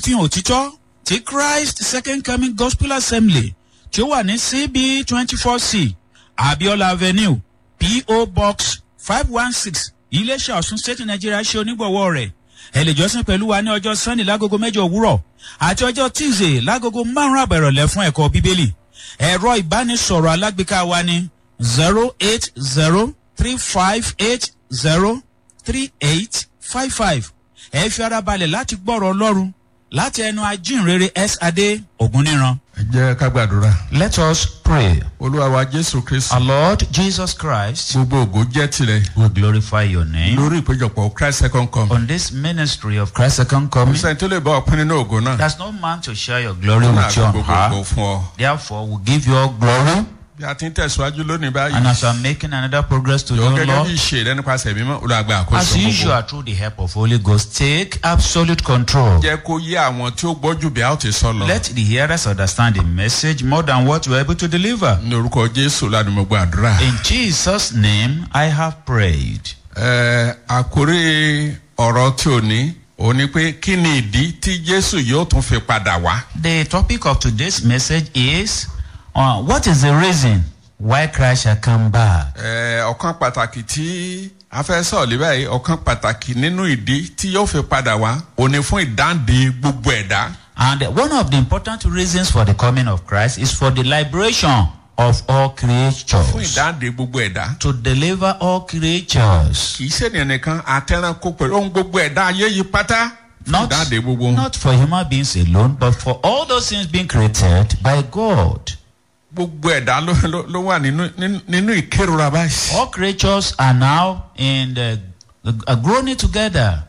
ìfihàn òtítọ́ ti christ second coming gospel assembly tí ó wà ní cb twenty four c abiola avenue po box five one six iléeṣẹ́ ọ̀sùn state nigeria ṣe onígbọ̀wọ́ rẹ̀ ẹ lè jọ́sìn pẹ̀lú wa ní ọjọ́ sunday lágogo mẹ́jọ òwúrọ̀ àti ọjọ́ tuesday lágogo márùn-ún àbẹ̀rọ̀lẹ̀ fún ẹ̀kọ́ bíbélì ẹ̀rọ ìbánisọ̀rọ̀ alágbèéká wa ní zero eight zero three five eight zero three eight five five ẹ fi ara balẹ̀ láti gbọ́rọ̀ ọlọ́run láti ẹnu ajínrere s adé ògúnníran. ẹ jẹ́ ká gbàdúrà. let us pray. olúwa wa jésù kristu. our lord jesus christ gbogbo ògo jẹ́ tirẹ̀. we glorify your name. lórí ìpéjọpọ̀ christ second come. on this ministry of christ second kò coming. sẹ́ni tó lè bá ọpin nínú ògo náà. there's no man to share your glory náà with you on gbogbo ògo her. fún ọ. therefore we give you all glory. bí a ti ń tẹ̀síwájú lónìí báyìí. and as you are making another progress to yọ your gẹ́gẹ́ bí lord. ìṣe rẹ nípasẹ̀ mímọ́ olùgbà as àkóso usual gbogbo. through the help of holy ghost take absolute control. jẹ́ kó yé àwọn tí ó gbọ́jú bí a ó ti sọ lọ. let the hearers understand the message more than what you are able to deliver. ní orúkọ jésù lánàá mo gbàdúrà. In Jesus' name, I have prayed. ẹ àkórí ọ̀rọ̀ tí ò ní òun ni pé kí ni ìdí tí jésù yóò tún fi padà wá. The topic of today's message is uh, What is the reason why Christ shall come back? Ẹ, ọ̀kan pàtàkì tí a fẹ́ sọ̀rọ̀ lé báyìí ọ̀kan pàtàkì nínú ìdí tí yóò fi padà wá òní fún ìdáǹdè gbogbo ẹ̀dá. And one of the important reasons for the coming of Christ is for the liberation of all fún creatures. ìdáǹdè gbogbo ẹ̀dá. To deliver all creatures. kì í ṣènìyàn nìkan àtẹranko pẹ̀lú ohun gbogbo ẹ̀dá ayé yìí pátá. fún Not, ìdáǹdè gbogbo wọn. not for human beings alone, but for all those things being created by God. gbogbo ẹ̀dá ló, ló, ló wà nínú nínú- nínú ìkérora báyìí. All creatures are now in the, uh, groaning together.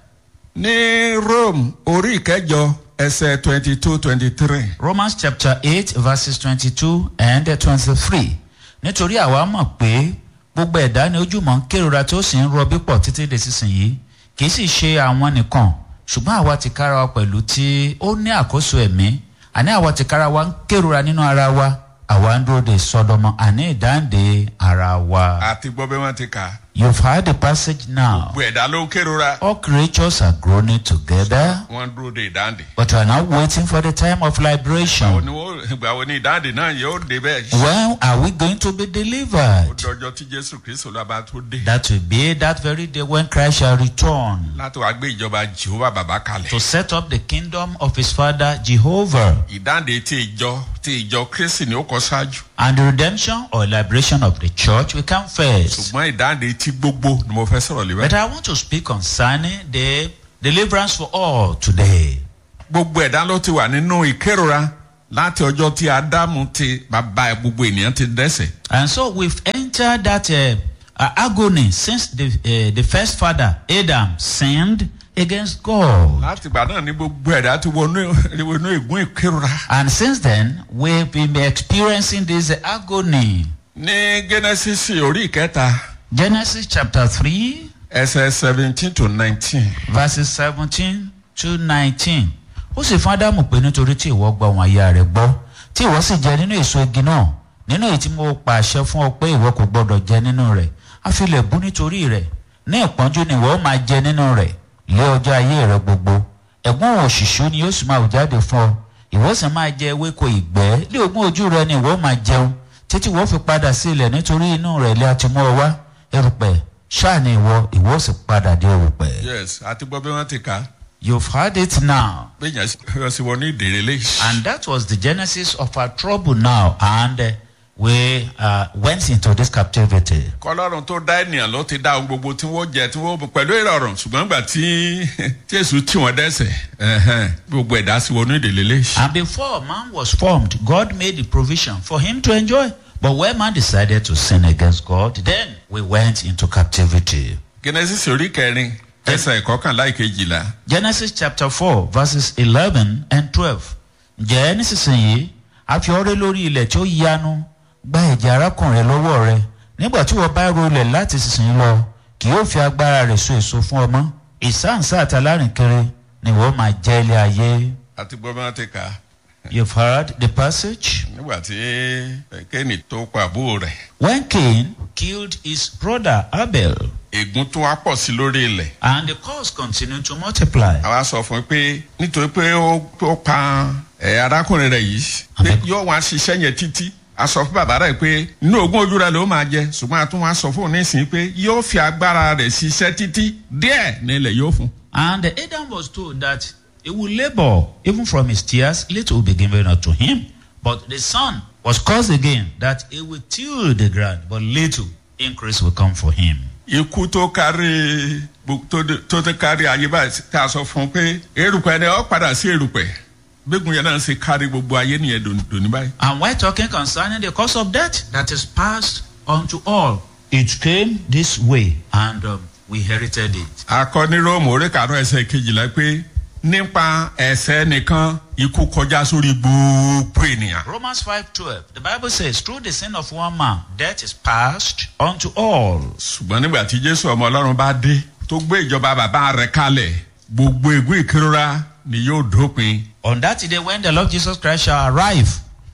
ní rome orí ìkẹjọ ẹsẹ twenty two twenty three. Romans chapter eight verses twenty-two and twenty-three. Nítorí àwa mọ̀ pé gbogbo ẹ̀dá ni ojúmọ̀ ń kérora tó sì ń rọbí pọ̀ títí lè sísìnyí. Kì í sì ṣe àwọn nìkan, ṣùgbọ́n àwa ti kára wa pẹ̀lú tí ó ní àkóso ẹ̀mí. Àní àwa ti kára wa ń kérora nínú ara wa. Àwa ń dúró de sọdọmọ àní ìdáǹdè ara wa. àti gbọ́ bí wọ́n ti kà á. You've heard the passage now. gbogbo ẹ̀dá ló ń kérora. All creatures are groaning together, wọ́n dúró de ìdáǹdè. but we are now waiting for the time of àwọn liberation. ni wọ́n ìgbà wo ni ìdáǹdè náà yóò dé bẹ́ẹ̀. When are we going to be ó delivered? dọjọ́ tí jésù kristu lọ́ba tó dé. That will be that very day when Christ shall return láti wá gbé ìjọba jehova bàbá kalẹ̀. to set up the kingdom of his father Jehovah. ìdáǹdè tí ìjọ tí ìjọ kristi ni ó kọ ṣáájú. And the redemption or liberation of the church will come first. ṣùgbọ́n ìdáǹdè tí gbogbo ni mo fẹ́ sọ̀rọ̀ lé But báyìí. I want to speak concerning the deliverance for all today. gbogbo ẹ̀dá ló ti wà nínú ìkérora láti ọjọ́ tí ádámù ti bàbá gbogbo ènìyàn ti dẹ́sẹ̀. And so we've entered that uh, uh, agony since the, uh, the first father, Adam, sinned against God. láti ìgbà náà ní gbogbo ẹ̀dá ti wọnú wọnú ègún ìkérora. And since then, we've been experiencing this agony. ní genesis orí ìkẹta Genesis chapter 3, ẹsẹ̀ seventeen to nineteen. verses 17 to 19. Ó sì fún Ádámù pé nítorí tí ìwọ gba ohun àyà rẹ̀ gbọ́, tí ìwọ sì jẹ nínú èso igi náà, nínú èyí tí mo pàṣẹ fún ọ pé ìwọ kò gbọdọ̀ jẹ nínú rẹ̀, a fi lè bú nítorí rẹ̀, ní ìpọ́njú ni ìwọ ó máa jẹ nínú rẹ̀, lé ọjọ́ ayé rẹ̀ gbogbo. Ẹ̀gbọ́n òṣìṣú ni yóò sì máa hù jáde fún ọ, ìwọ sì máa jẹ ewéko ìgbẹ́, lé ogún ojú rẹ ni ìwọ ó máa jẹun, títí ìwọ fi padà sí ilẹ̀ nítorí inú rẹ̀ lé àti mú ọ wá, erùpẹ̀, ṣáà ni ìwọ, ìwọ ó sì padà dé erùpẹ̀. yes àti gbọ́ bí wọ́n ti kà á. You've heard it now. béèyàn yọ sí wọn ní ìdèrè léyìí. And that was the genesis of our trouble now. And uh, we uh, went into this captivity. kọlọ́run tó dá ènìyàn ló ti dá ohun gbogbo tí wọ́n jẹ tí wọ́n mu pẹ̀lú ìrọ̀rùn ṣùgbọ́n gbà tí tí èṣù tí wọ́n dẹ́sẹ̀ ẹ̀hẹ́n, gbogbo ẹ̀dá sí wọnú ìdèlè léyìí. And before man was formed, God made the provision for him to enjoy. But when man decided to sin against God, then we went into captivity. genesis orí kẹrin ẹsẹ̀ ìkọkànlá ìkejìlá. Genesis chapter 4, verses 11 and 12. Ǹjẹ́ nísinsìnyí, a fi ọrẹ́ lórí ilẹ̀ tí ó yanu gba ẹ̀jẹ̀ arákùnrin lọ́wọ́ rẹ. Nígbà tí wọ́n bá ro ilẹ̀ láti sísìn lọ, kì yóò fi agbára rẹ̀ so èso fún ọmọ. Ìsáǹsá àti alárìnkiri ni wọ́n máa jẹ́ ilé ayé. àti gbọ́ bí wọ́n ti kà á. You've heard the passage? nígbà tí kéènì tó pa àbúrò rẹ̀ When Cain killed his brother Abel, ègún tó wá pọ̀ sí lórí ilẹ̀. And the cause continued to multiply. àwa sọ fún un pé nítorí pé ó ó pa ẹ arákùnrin rẹ yìí pé yóò wá ṣiṣẹ́ yẹn títí a sọ fún bàbá rẹ pé inú ogún ojú rẹ ló máa jẹ ṣùgbọ́n a tún wá sọ fún un nísìnyí pé yóò fi agbára rẹ̀ ṣiṣẹ́ títí díẹ̀ nílẹ̀ yóò fún. And Adam was told that he will labor, even from his tears, little will be given unto him. But the son was caused again that he will till the ground, but little increase will come for him. ikú tó kárí gbogbo- tó dé- tó tó kárí ayé báyìí tá a sọ fún un pé erùpẹ̀ ni ọ padà sí erùpẹ̀ gbégun yẹn náà ṣe kárí gbogbo ayé nìyẹn dòní- dòní báyìí. And we're talking concerning the cause of death that is passed unto all. It came this way, and um, we inherited it. akọ ní róòmù orí karùn ẹsẹ kejìlá pé nípa ẹsẹ nìkan ikú kọjá sórí gbogbo ènìyàn. Romans 5:12. The Bible says, through the sin of one man, death is passed unto all. ṣùgbọ́n nígbà tí jésù ọmọ ọlọ́run bá dé tó gbé ìjọba bàbá rẹ̀ kalẹ̀ gbogbo ègún ìkérora ni yóò dópin. On that day, when the Lord Jesus Christ shall arrive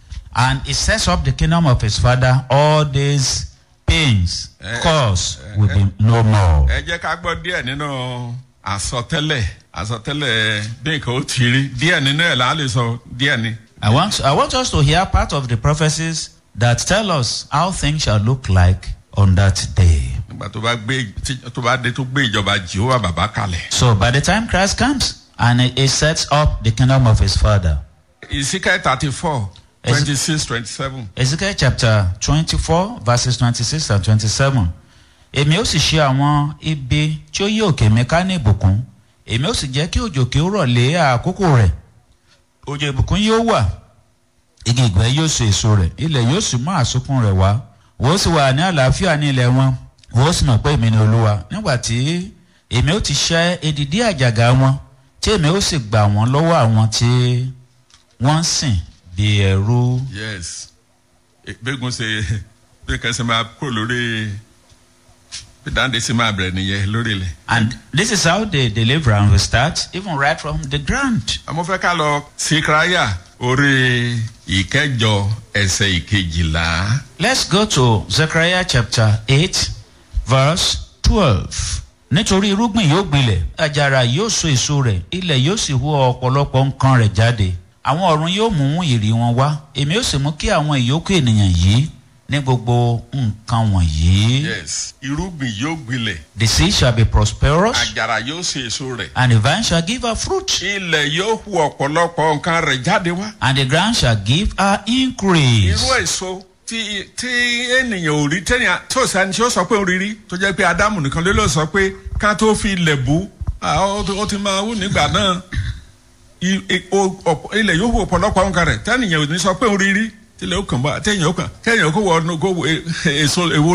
and he sets up the kingdom of his Father, all these pains, Eh, cause will be no more. ẹ jẹ́ ká gbọ́ díẹ̀ nínú àsọtẹ́lẹ̀ àsọtẹ́lẹ̀ bí nǹkan ó ti rí díẹ̀ nínú ẹ̀ là á lè sọ díẹ̀ ni. I want, I want us to hear part of the prophecies that tell us how things shall look like on that day. nígbà tó bá gbé tí- tó bá dé tó gbé ìjọba jehova bàbá kalẹ̀. So, by the time Christ comes and he, he sets up the kingdom of his Father, ìsíkẹ́ thirty four Esi- twenty six twenty seven. Ezekiel chapter twenty-four verses twenty-six and twenty-seven. Èmi ó sì ṣe àwọn ibi tí ó yí òkè mi ká ní ìbùkún. Èmi ó sì jẹ́ kí òjò kí ó rọ̀ lé àkókò rẹ̀. Òjò ìbùkún yóò wà. Igi ìgbẹ́ yóò so èso rẹ̀. Ilẹ̀ yóò sì mú àsokún rẹ̀ wá. Wọ́n ó sì wà ní àlàáfíà ní ilẹ̀ wọn. Wọ́n ó sì mọ̀ pé èmi ni Olúwa. Nígbà tí èmi ó ti ṣẹ́ edìdí àjàgà wọn. Tí èmi ó sì gbà wọ́n lọ́wọ́ àwọn tí wọ́n ń sìn bí ẹrú. yes gbégun ṣe bí kan ṣe máa kúrò lórí bí dáńdé ṣe máa bẹ̀rẹ̀ nìyẹn lórí ilẹ̀. And this is how the deliverance will start, even right from the ground. àmọ́ fẹ́ ká lọ síkírayà orí ìkẹjọ ẹsẹ̀ ìkejìlá. Let's go to Zechariah chapter 8, verse 12. Nítorí irúgbìn yóò gbilẹ̀, àjàrà yóò so èso rẹ̀, ilẹ̀ yóò sì hu ọ̀pọ̀lọpọ̀ nǹkan rẹ̀ jáde. Àwọn ọ̀run yóò mú ìrì wọn wá, èmi yóò sì mú kí àwọn ìyókù ènìyàn yìí ní gbogbo nǹkan wọ̀nyí. yes irúgbìn yóò gbilẹ̀ The seed shall be prosperous, àjàrà yóò ṣe èso rẹ̀ and the vine shall give her fruit, ilẹ̀ yóò hu ọ̀pọ̀lọpọ̀ nǹkan rẹ̀ jáde wá. and the ground shall give her increase. irú èso tí tí ènìyàn ò rí tẹ́nìyàn tí ò sẹ́ni tí ó sọ pé ó rí rí tó jẹ́ pé ádámù nìkan ló lọ sọ pé ká tó fi ilẹ̀ bú ah, ó ti- ó ti máa wú nígbà náà I- i- o- ọ̀pọ̀- ilẹ̀ yóò hu ọ̀pọ̀lọpọ̀ nǹkan rẹ̀ tẹ́nìyàn ò ní sọ pé ó rí rí tílẹ̀ ó kàn bá tẹ́yìn ó kàn tẹ́yìn ó kó wọ ọ́nù kó wo e- èso èwo